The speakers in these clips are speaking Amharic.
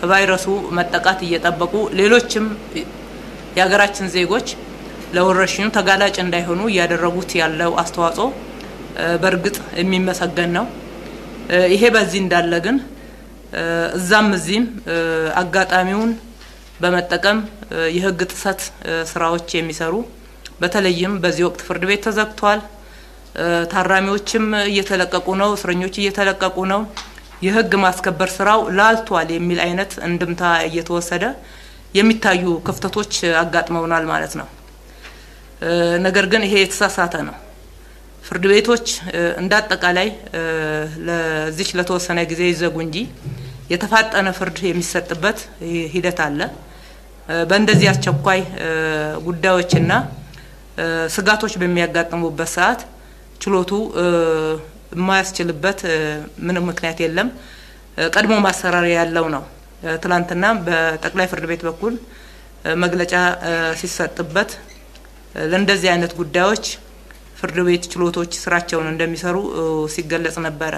ከቫይረሱ መጠቃት እየጠበቁ ሌሎችም የሀገራችን ዜጎች ለወረርሽኙ ተጋላጭ እንዳይሆኑ እያደረጉት ያለው አስተዋጽኦ በእርግጥ የሚመሰገን ነው። ይሄ በዚህ እንዳለ ግን እዛም እዚህም አጋጣሚውን በመጠቀም የሕግ ጥሰት ስራዎች የሚሰሩ በተለይም በዚህ ወቅት ፍርድ ቤት ተዘግቷል። ታራሚዎችም እየተለቀቁ ነው። እስረኞች እየተለቀቁ ነው። የሕግ ማስከበር ስራው ላልቷል የሚል አይነት እንድምታ እየተወሰደ የሚታዩ ክፍተቶች አጋጥመውናል ማለት ነው። ነገር ግን ይሄ የተሳሳተ ነው። ፍርድ ቤቶች እንደ አጠቃላይ ለዚች ለተወሰነ ጊዜ ይዘጉ እንጂ የተፋጠነ ፍርድ የሚሰጥበት ሂደት አለ። በእንደዚህ አስቸኳይ ጉዳዮችና ስጋቶች በሚያጋጥሙበት ሰዓት ችሎቱ የማያስችልበት ምንም ምክንያት የለም። ቀድሞ ማሰራሪያ ያለው ነው። ትላንትና በጠቅላይ ፍርድ ቤት በኩል መግለጫ ሲሰጥበት ለእንደዚህ አይነት ጉዳዮች ፍርድ ቤት ችሎቶች ስራቸውን እንደሚሰሩ ሲገለጽ ነበረ።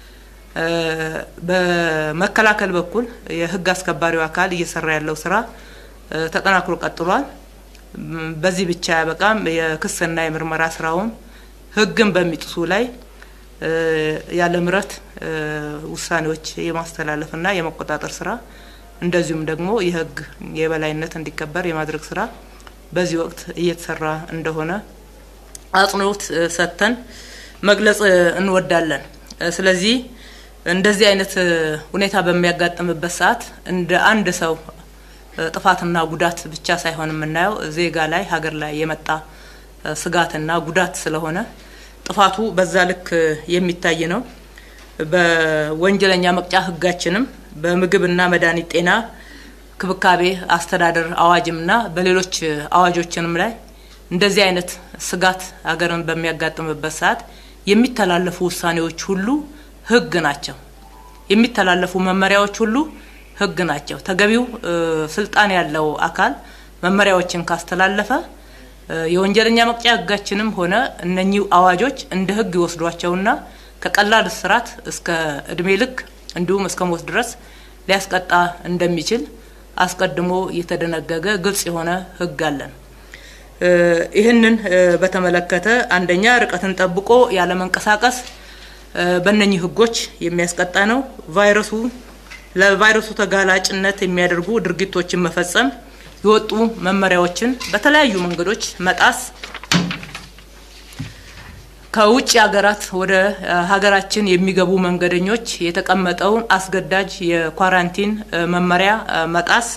በመከላከል በኩል የህግ አስከባሪው አካል እየሰራ ያለው ስራ ተጠናክሮ ቀጥሏል። በዚህ ብቻ ያበቃም። የክስና የምርመራ ስራውም ህግን በሚጥሱ ላይ ያለ ምሕረት ውሳኔዎች የማስተላለፍና የመቆጣጠር ስራ እንደዚሁም ደግሞ የህግ የበላይነት እንዲከበር የማድረግ ስራ በዚህ ወቅት እየተሰራ እንደሆነ አጽንኦት ሰጥተን መግለጽ እንወዳለን። ስለዚህ እንደዚህ አይነት ሁኔታ በሚያጋጥምበት ሰዓት እንደ አንድ ሰው ጥፋትና ጉዳት ብቻ ሳይሆን የምናየው ዜጋ ላይ ሀገር ላይ የመጣ ስጋትና ጉዳት ስለሆነ ጥፋቱ በዛ ልክ የሚታይ ነው። በወንጀለኛ መቅጫ ህጋችንም በምግብና መድኃኒት ጤና ክብካቤ አስተዳደር አዋጅምና በሌሎች አዋጆችንም ላይ እንደዚህ አይነት ስጋት ሀገርን በሚያጋጥምበት ሰዓት የሚተላለፉ ውሳኔዎች ሁሉ ህግ ናቸው። የሚተላለፉ መመሪያዎች ሁሉ ህግ ናቸው። ተገቢው ስልጣን ያለው አካል መመሪያዎችን ካስተላለፈ የወንጀለኛ መቅጫ ህጋችንም ሆነ እነኚህ አዋጆች እንደ ህግ ይወስዷቸውና ከቀላል እስራት እስከ እድሜ ልክ እንዲሁም እስከ ሞት ድረስ ሊያስቀጣ እንደሚችል አስቀድሞ የተደነገገ ግልጽ የሆነ ህግ አለን። ይህንን በተመለከተ አንደኛ ርቀትን ጠብቆ ያለመንቀሳቀስ በእነኚህ ህጎች የሚያስቀጣ ነው። ቫይረሱ ለቫይረሱ ተጋላጭነት የሚያደርጉ ድርጊቶችን መፈጸም፣ የወጡ መመሪያዎችን በተለያዩ መንገዶች መጣስ፣ ከውጭ ሀገራት ወደ ሀገራችን የሚገቡ መንገደኞች የተቀመጠውን አስገዳጅ የኳራንቲን መመሪያ መጣስ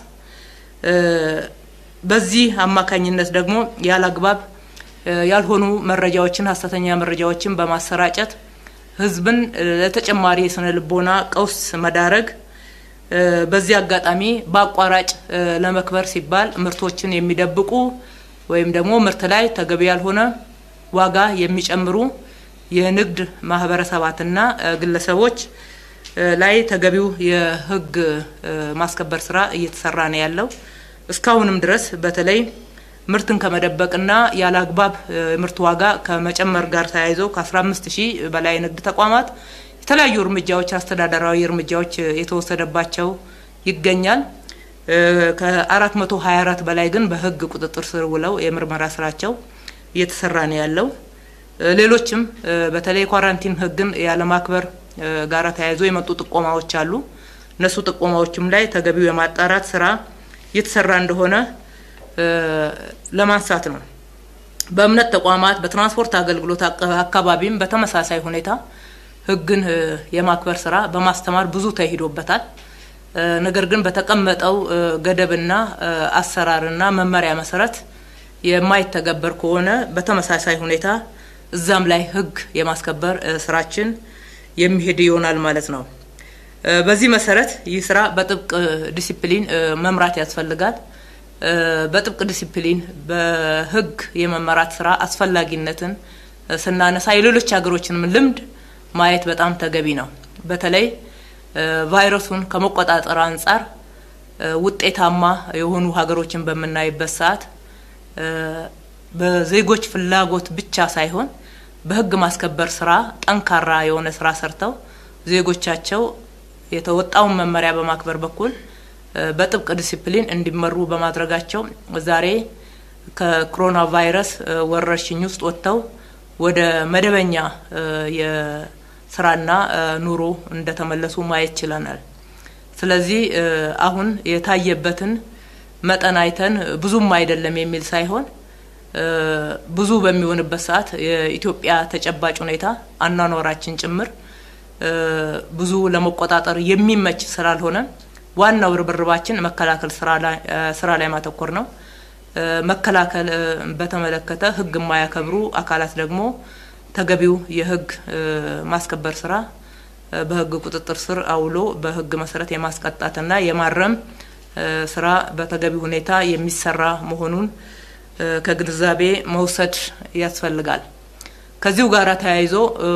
በዚህ አማካኝነት ደግሞ ያለ አግባብ ያልሆኑ መረጃዎችን ሀሰተኛ መረጃዎችን በማሰራጨት ህዝብን ለተጨማሪ የስነ ልቦና ቀውስ መዳረግ፣ በዚህ አጋጣሚ በአቋራጭ ለመክበር ሲባል ምርቶችን የሚደብቁ ወይም ደግሞ ምርት ላይ ተገቢ ያልሆነ ዋጋ የሚጨምሩ የንግድ ማህበረሰባትና ግለሰቦች ላይ ተገቢው የህግ ማስከበር ስራ እየተሰራ ነው ያለው። እስካሁንም ድረስ በተለይ ምርትን ከመደበቅና ያለ አግባብ ምርት ዋጋ ከመጨመር ጋር ተያይዞ ከ15 ሺህ በላይ ንግድ ተቋማት የተለያዩ እርምጃዎች አስተዳደራዊ እርምጃዎች የተወሰደባቸው ይገኛል። ከ424 በላይ ግን በህግ ቁጥጥር ስር ውለው የምርመራ ስራቸው እየተሰራ ነው ያለው። ሌሎችም በተለይ ኳራንቲን ህግን ያለማክበር ጋር ተያይዞ የመጡ ጥቆማዎች አሉ። እነሱ ጥቆማዎችም ላይ ተገቢው የማጣራት ስራ እየተሰራ እንደሆነ ለማንሳት ነው። በእምነት ተቋማት፣ በትራንስፖርት አገልግሎት አካባቢም በተመሳሳይ ሁኔታ ህግን የማክበር ስራ በማስተማር ብዙ ተሂዶበታል። ነገር ግን በተቀመጠው ገደብና አሰራርና መመሪያ መሰረት የማይተገበር ከሆነ በተመሳሳይ ሁኔታ እዛም ላይ ህግ የማስከበር ስራችን የሚሄድ ይሆናል ማለት ነው። በዚህ መሰረት ይህ ስራ በጥብቅ ዲሲፕሊን መምራት ያስፈልጋል። በጥብቅ ዲሲፕሊን በህግ የመመራት ስራ አስፈላጊነትን ስናነሳ የሌሎች ሀገሮችንም ልምድ ማየት በጣም ተገቢ ነው። በተለይ ቫይረሱን ከመቆጣጠር አንጻር ውጤታማ የሆኑ ሀገሮችን በምናይበት ሰዓት በዜጎች ፍላጎት ብቻ ሳይሆን በህግ ማስከበር ስራ ጠንካራ የሆነ ስራ ሰርተው ዜጎቻቸው የተወጣውን መመሪያ በማክበር በኩል በጥብቅ ዲሲፕሊን እንዲመሩ በማድረጋቸው ዛሬ ከኮሮና ቫይረስ ወረርሽኝ ውስጥ ወጥተው ወደ መደበኛ የስራና ኑሮ እንደተመለሱ ማየት ችለናል። ስለዚህ አሁን የታየበትን መጠን አይተን ብዙም አይደለም የሚል ሳይሆን ብዙ በሚሆንበት ሰዓት የኢትዮጵያ ተጨባጭ ሁኔታ አኗኗራችን ጭምር ብዙ ለመቆጣጠር የሚመች ስላልሆነ ዋናው ርብርባችን መከላከል ስራ ላይ ማተኮር ነው። መከላከል በተመለከተ ሕግ የማያከብሩ አካላት ደግሞ ተገቢው የሕግ ማስከበር ስራ በሕግ ቁጥጥር ስር አውሎ በሕግ መሰረት የማስቀጣትና የማረም ስራ በተገቢ ሁኔታ የሚሰራ መሆኑን ከግንዛቤ መውሰድ ያስፈልጋል። ከዚሁ ጋር ተያይዞ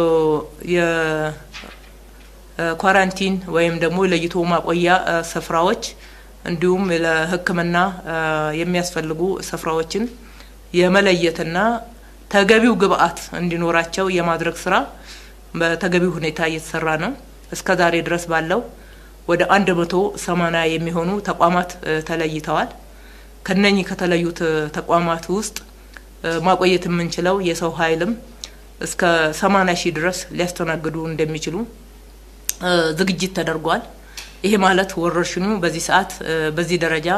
የኳራንቲን ወይም ደግሞ ለይቶ ማቆያ ስፍራዎች እንዲሁም ለሕክምና የሚያስፈልጉ ስፍራዎችን የመለየትና ተገቢው ግብአት እንዲኖራቸው የማድረግ ስራ በተገቢው ሁኔታ እየተሰራ ነው። እስከ ዛሬ ድረስ ባለው ወደ አንድ መቶ ሰማኒያ የሚሆኑ ተቋማት ተለይተዋል። ከነኚህ ከተለዩት ተቋማት ውስጥ ማቆየት የምንችለው የሰው ኃይልም እስከ ሰማኒያ ሺህ ድረስ ሊያስተናግዱ እንደሚችሉ ዝግጅት ተደርጓል። ይሄ ማለት ወረርሽኙ በዚህ ሰዓት በዚህ ደረጃ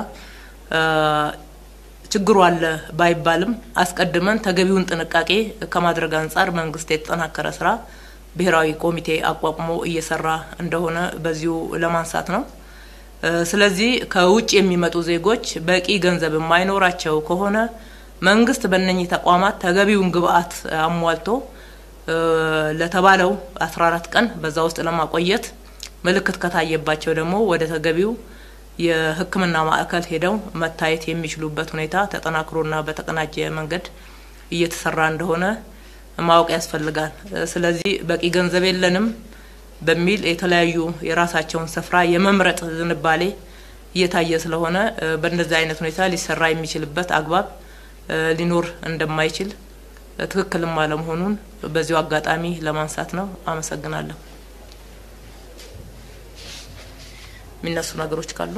ችግሩ አለ ባይባልም አስቀድመን ተገቢውን ጥንቃቄ ከማድረግ አንጻር መንግስት የተጠናከረ ስራ ብሔራዊ ኮሚቴ አቋቁሞ እየሰራ እንደሆነ በዚሁ ለማንሳት ነው። ስለዚህ ከውጭ የሚመጡ ዜጎች በቂ ገንዘብ የማይኖራቸው ከሆነ መንግስት በእነኚህ ተቋማት ተገቢውን ግብአት አሟልቶ ለተባለው አስራ አራት ቀን በዛ ውስጥ ለማቆየት ምልክት ከታየባቸው ደግሞ ወደ ተገቢው የሕክምና ማዕከል ሄደው መታየት የሚችሉበት ሁኔታ ተጠናክሮና በተቀናጀ መንገድ እየተሰራ እንደሆነ ማወቅ ያስፈልጋል። ስለዚህ በቂ ገንዘብ የለንም በሚል የተለያዩ የራሳቸውን ስፍራ የመምረጥ ዝንባሌ እየታየ ስለሆነ በእንደዚህ አይነት ሁኔታ ሊሰራ የሚችልበት አግባብ ሊኖር እንደማይችል ትክክልም አለመሆኑን በዚሁ አጋጣሚ ለማንሳት ነው። አመሰግናለሁ። የሚነሱ ነገሮች ካሉ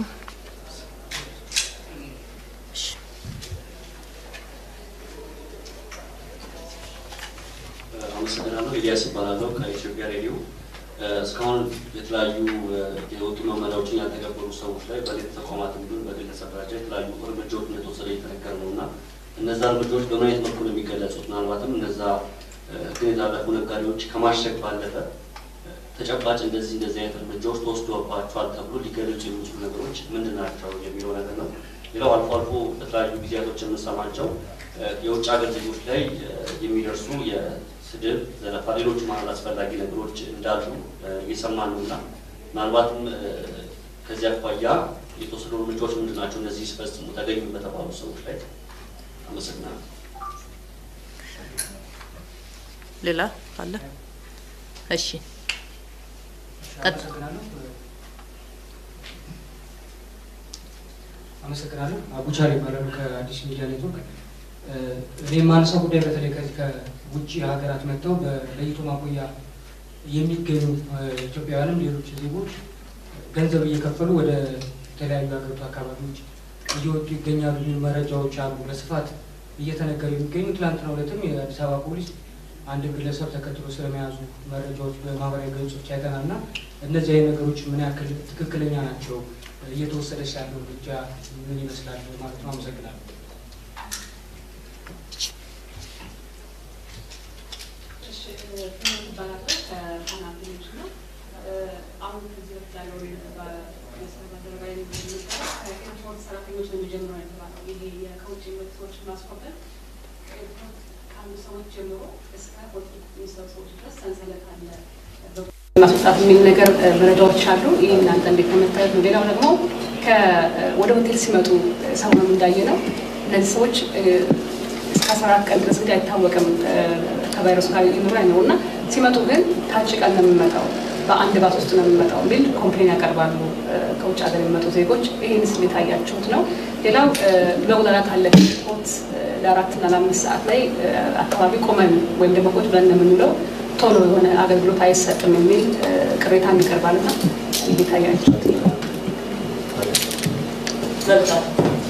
አመሰግናለሁ። ኤልያስ እባላለሁ ከኢትዮጵያ ሬዲዮ። እስካሁን የተለያዩ የወጡ መመሪያዎችን ያልተገበሩ ሰዎች ላይ በሌት ተቋማት እንዲሁም በግለሰብ ደረጃ የተለያዩ እርምጃዎች እንደተወሰደ እየተነገረ ነው እና እነዛ እርምጃዎች በምን አይነት መልኩ ነው የሚገለጹት? ምናልባትም እነዛ ሕግን የጣለፉ ነጋዴዎች ከማሸግ ባለፈ ተጨባጭ እንደዚህ እንደዚህ አይነት እርምጃዎች ተወስዶባቸዋል ተብሎ ሊገለጹ የሚችሉ ነገሮች ምንድን ናቸው የሚለው ነገር ነው። ሌላው አልፎ አልፎ በተለያዩ ጊዜያቶች የምንሰማቸው የውጭ ሀገር ዜጎች ላይ የሚደርሱ የስድብ፣ ዘለፋ፣ ሌሎች ማለት አስፈላጊ ነገሮች እንዳሉ እየሰማን ነው እና ምናልባትም ከዚህ አኳያ የተወሰዱ እርምጃዎች ምንድን ናቸው? እነዚህ ሲፈጽሙ ተገኙ በተባሉ ሰዎች ላይ አመሰግናለሁ። ሌላ አለ? እሺ አመሰግናለሁ። አቡቻር ይባላሉ ከአዲስ ሚዲያ ኔትወርክ። እኔ የማነሳው ጉዳይ በተለይ ከዚህ ከውጭ ሀገራት መጥተው በለይቶ ማቆያ የሚገኙ ኢትዮጵያውያንም ሌሎች ዜጎች ገንዘብ እየከፈሉ ወደ ተለያዩ ሀገሪቱ አካባቢዎች እየወጡ ይገኛሉ የሚሉ መረጃዎች አሉ በስፋት እየተነገሩ የሚገኙ። ትላንትና ዕለትም የአዲስ አበባ ፖሊስ አንድ ግለሰብ ተከትሎ ስለመያዙ መረጃዎች በማህበራዊ ገጾች አይተናል እና እነዚህ አይነት ነገሮች ምን ያክል ትክክለኛ ናቸው? እየተወሰደች ያለው እርምጃ ምን ይመስላል ማለት ነው? አመሰግናለሁ። አሁን ከዚህ በፊት ያለውን በመስሪያ ባልደረባ የሚባለው ከትራንስፖርት ሰራተኞች ነው የሚጀምረው የተባለው ይሄ ከውጭ የሚመጡ ሰዎችን ማስቆጠር ካሉ ሰዎች ጀምሮ እስከ ሆቴል የሚሰሩ ሰዎች ድረስ ሰንሰለት አለ ማስወጣት የሚል ነገር መረጃዎች አሉ። ይህ እናንተ እንዴት ከመታየት ነው? ሌላው ደግሞ ወደ ሆቴል ሲመጡ ሰሞኑን እንዳየ ነው እነዚህ ሰዎች እስከ አስራ አራት ቀን ድረስ እንግዲህ አይታወቅም ከቫይረሱ ጋር ይኑር ነው እና ሲመጡ ግን ታጭቀን ነው የሚመጣው በአንድ ባስ ውስጥ ነው የሚመጣው የሚል ኮምፕሌን ያቀርባሉ ከውጭ ሀገር የሚመጡ ዜጎች። ይህን ስሜት አያችሁት ነው? ሌላው መጉላላት አለ። ፖርት ለአራትና ለአምስት ሰዓት ላይ አካባቢ ቆመን ወይም ደግሞ ቁጭ ብለን የምንውለው ቶሎ የሆነ አገልግሎት አይሰጥም የሚል ቅሬታ ይቀርባልና ይህ ታያችሁት መልካም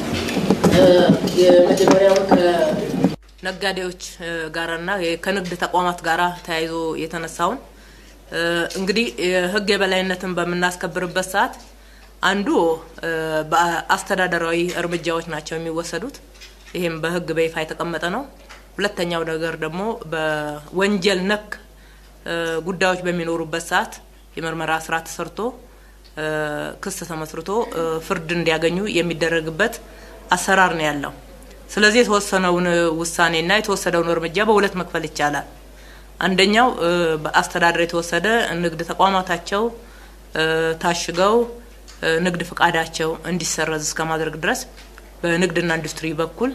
የመጀመሪያውን ነጋዴዎች ጋርና ከንግድ ተቋማት ጋር ተያይዞ የተነሳውን እንግዲህ የህግ የበላይነትን በምናስከብርበት ሰዓት አንዱ በአስተዳደራዊ እርምጃዎች ናቸው የሚወሰዱት። ይህም በህግ በይፋ የተቀመጠ ነው። ሁለተኛው ነገር ደግሞ በወንጀል ነክ ጉዳዮች በሚኖሩበት ሰዓት የምርመራ ስራ ተሰርቶ ክስ ተመስርቶ ፍርድ እንዲያገኙ የሚደረግበት አሰራር ነው ያለው። ስለዚህ የተወሰነውን ውሳኔና የተወሰደውን እርምጃ በሁለት መክፈል ይቻላል። አንደኛው በአስተዳደር የተወሰደ ንግድ ተቋማታቸው ታሽገው ንግድ ፍቃዳቸው እንዲሰረዝ እስከ ማድረግ ድረስ በንግድና ኢንዱስትሪ በኩል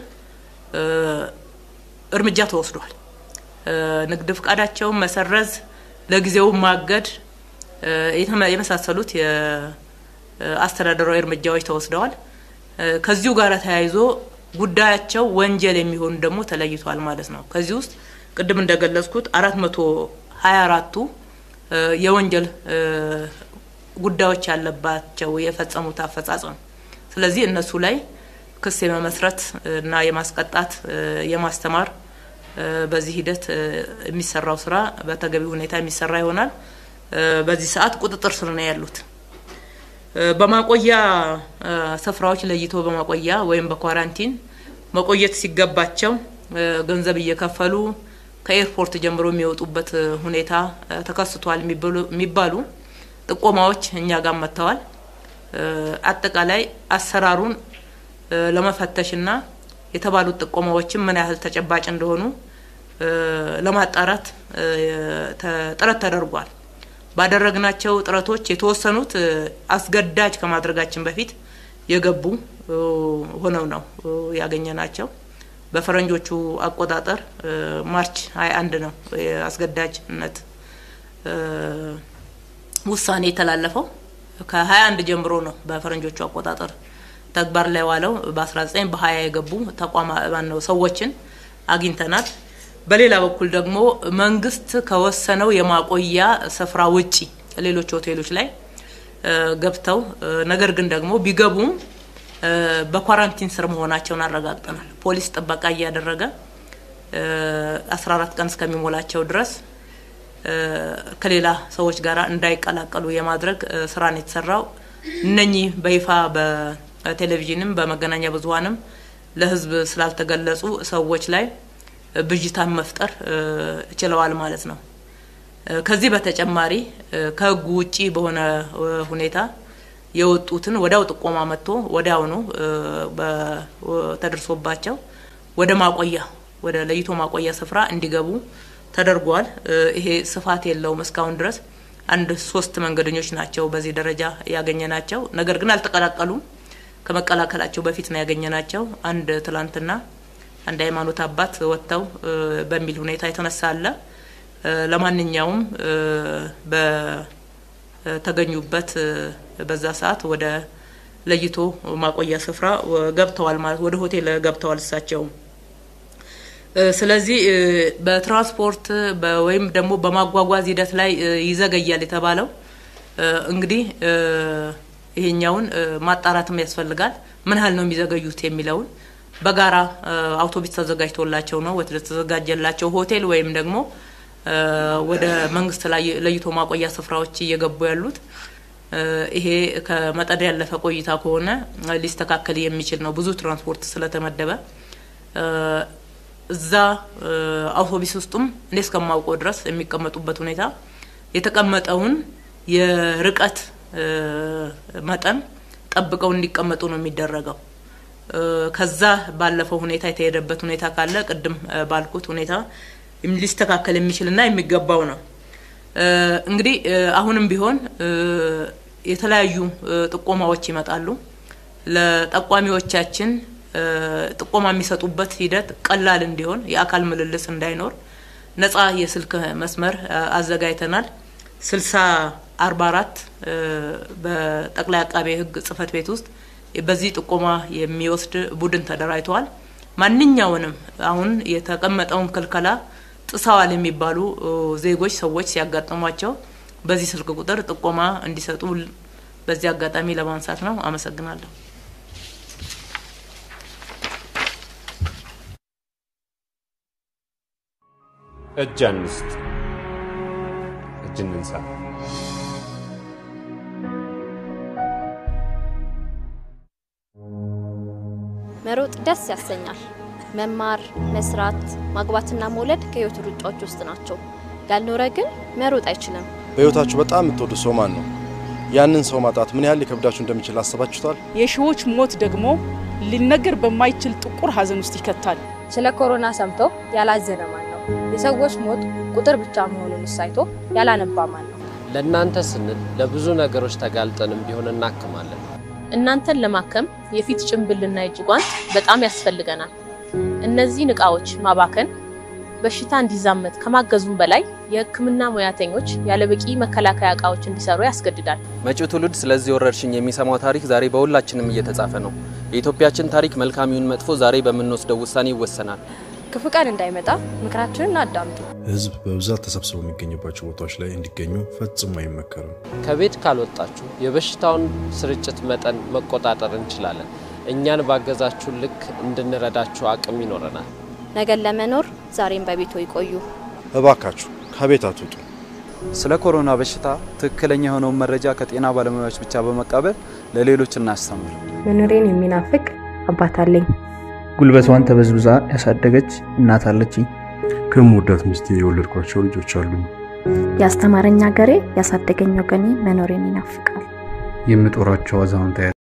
እርምጃ ተወስዷል። ንግድ ፍቃዳቸውን መሰረዝ፣ ለጊዜው ማገድ የመሳሰሉት የአስተዳደራዊ እርምጃዎች ተወስደዋል። ከዚሁ ጋር ተያይዞ ጉዳያቸው ወንጀል የሚሆኑ ደግሞ ተለይቷል ማለት ነው። ከዚህ ውስጥ ቅድም እንደገለጽኩት አራት መቶ ሀያ አራቱ የወንጀል ጉዳዮች ያለባቸው የፈጸሙት አፈጻጸም። ስለዚህ እነሱ ላይ ክስ የመመስረት እና የማስቀጣት የማስተማር በዚህ ሂደት የሚሰራው ስራ በተገቢ ሁኔታ የሚሰራ ይሆናል። በዚህ ሰዓት ቁጥጥር ስር ነው ያሉት። በማቆያ ስፍራዎች ለይቶ በማቆያ ወይም በኳራንቲን መቆየት ሲገባቸው ገንዘብ እየከፈሉ ከኤርፖርት ጀምሮ የሚወጡበት ሁኔታ ተከስቷል የሚባሉ ጥቆማዎች እኛ ጋር መጥተዋል። አጠቃላይ አሰራሩን ለመፈተሽና የተባሉት ጥቆማዎችም ምን ያህል ተጨባጭ እንደሆኑ ለማጣራት ጥረት ተደርጓል። ባደረግናቸው ጥረቶች የተወሰኑት አስገዳጅ ከማድረጋችን በፊት የገቡ ሆነው ነው ያገኘናቸው። በፈረንጆቹ አቆጣጠር ማርች 21 ነው የአስገዳጅነት ውሳኔ የተላለፈው። ከ21 ጀምሮ ነው በፈረንጆቹ አቆጣጠር ተግባር ላይ ዋለው። በ19 በ20 የገቡ ተቋማ ነው ሰዎችን አግኝተናል። በሌላ በኩል ደግሞ መንግስት ከወሰነው የማቆያ ስፍራ ውጪ ሌሎች ሆቴሎች ላይ ገብተው ነገር ግን ደግሞ ቢገቡም በኳራንቲን ስር መሆናቸውን አረጋግጠናል። ፖሊስ ጥበቃ እያደረገ 14 ቀን እስከሚሞላቸው ድረስ ከሌላ ሰዎች ጋር እንዳይቀላቀሉ የማድረግ ስራ ነው የተሰራው። እነኚህ በይፋ በቴሌቪዥንም በመገናኛ ብዙኃንም ለህዝብ ስላልተገለጹ ሰዎች ላይ ብዥታን መፍጠር ችለዋል ማለት ነው። ከዚህ በተጨማሪ ከህጉ ውጪ በሆነ ሁኔታ የወጡትን ወዲያው ጥቆማ መጥቶ ወዲያውኑ ተደርሶባቸው ወደ ማቆያ ወደ ለይቶ ማቆያ ስፍራ እንዲገቡ ተደርጓል። ይሄ ስፋት የለውም። እስካሁን ድረስ አንድ ሶስት መንገደኞች ናቸው በዚህ ደረጃ ያገኘ ናቸው። ነገር ግን አልተቀላቀሉም። ከመቀላቀላቸው በፊት ነው ያገኘ ናቸው። አንድ ትላንትና አንድ ሃይማኖት አባት ወጥተው በሚል ሁኔታ የተነሳ አለ። ለማንኛውም በተገኙበት በዛ ሰዓት ወደ ለይቶ ማቆያ ስፍራ ገብተዋል ማለት ወደ ሆቴል ገብተዋል እሳቸው። ስለዚህ በትራንስፖርት ወይም ደግሞ በማጓጓዝ ሂደት ላይ ይዘገያል የተባለው እንግዲህ ይሄኛውን ማጣራትም ያስፈልጋል። ምን ያህል ነው የሚዘገዩት የሚለውን በጋራ አውቶቡስ ተዘጋጅቶላቸው ነው ወደ ተዘጋጀላቸው ሆቴል ወይም ደግሞ ወደ መንግስት ላይ ለይቶ ማቆያ ስፍራዎች እየገቡ ያሉት። ይሄ ከመጠን ያለፈ ቆይታ ከሆነ ሊስተካከል የሚችል ነው። ብዙ ትራንስፖርት ስለተመደበ እዛ አውቶቡስ ውስጡም እኔ እስከማውቀው ድረስ የሚቀመጡበት ሁኔታ የተቀመጠውን የርቀት መጠን ጠብቀው እንዲቀመጡ ነው የሚደረገው። ከዛ ባለፈው ሁኔታ የተሄደበት ሁኔታ ካለ ቅድም ባልኩት ሁኔታ ሊስተካከል የሚችልና የሚገባው ነው። እንግዲህ አሁንም ቢሆን የተለያዩ ጥቆማዎች ይመጣሉ። ለጠቋሚዎቻችን ጥቆማ የሚሰጡበት ሂደት ቀላል እንዲሆን የአካል ምልልስ እንዳይኖር ነጻ የስልክ መስመር አዘጋጅተናል። ስልሳ አርባ አራት በጠቅላይ አቃቤ ሕግ ጽህፈት ቤት ውስጥ በዚህ ጥቆማ የሚወስድ ቡድን ተደራጅተዋል። ማንኛውንም አሁን የተቀመጠውን ክልከላ ጥሰዋል የሚባሉ ዜጎች ሰዎች ሲያጋጥሟቸው በዚህ ስልክ ቁጥር ጥቆማ እንዲሰጡ በዚህ አጋጣሚ ለማንሳት ነው። አመሰግናለሁ። እጅ አንስጥ፣ እጅ እንንሳ። መሮጥ ደስ ያሰኛል። መማር፣ መስራት፣ ማግባትና መውለድ ከህይወት ሩጫዎች ውስጥ ናቸው። ያልኖረ ግን መሮጥ አይችልም። በህይወታችሁ በጣም የምትወዱ ሰው ማን ነው? ያንን ሰው ማጣት ምን ያህል ሊከብዳችሁ እንደሚችል አስባችሁታል? የሺዎች ሞት ደግሞ ሊነገር በማይችል ጥቁር ሀዘን ውስጥ ይከታል። ስለ ኮሮና ሰምቶ ያላዘነ ማን ነው? የሰዎች ሞት ቁጥር ብቻ መሆኑን ሳይቶ ያላነባ ማን ነው? ለእናንተ ስንል ለብዙ ነገሮች ተጋልጠንም ቢሆን እናክማለን። እናንተን ለማከም የፊት ጭንብልና የእጅ ጓንት በጣም ያስፈልገናል። እነዚህን እቃዎች ማባከን በሽታ እንዲዛመት ከማገዙም በላይ የሕክምና ሙያተኞች ያለበቂ መከላከያ እቃዎች እንዲሰሩ ያስገድዳል። መጪው ትውልድ ስለዚህ ወረርሽኝ የሚሰማው ታሪክ ዛሬ በሁላችንም እየተጻፈ ነው። የኢትዮጵያችን ታሪክ መልካም ይሁን መጥፎ ዛሬ በምንወስደው ውሳኔ ይወሰናል። ክፉ ቀን እንዳይመጣ ምክራችንን አዳምጡ። ህዝብ በብዛት ተሰብስበው የሚገኝባቸው ቦታዎች ላይ እንዲገኙ ፈጽሞ አይመከርም። ከቤት ካልወጣችሁ የበሽታውን ስርጭት መጠን መቆጣጠር እንችላለን። እኛን ባገዛችሁ ልክ እንድንረዳችሁ አቅም ይኖረናል። ነገን ለመኖር ዛሬም በቤቶ ይቆዩ። እባካችሁ ከቤት አትውጡ። ስለ ኮሮና በሽታ ትክክለኛ የሆነውን መረጃ ከጤና ባለሙያዎች ብቻ በመቀበል ለሌሎች እናስተምር። መኖሬን የሚናፍቅ አባት አለኝ። ጉልበቷን ተበዝብዛ ያሳደገች እናት አለችኝ። ከምወዳት ሚስቴ የወለድኳቸው ልጆች አሉኝ። ያስተማረኝ ሀገሬ፣ ያሳደገኝ ወገኔ መኖሬን ይናፍቃል። የምጦራቸው አዛውንት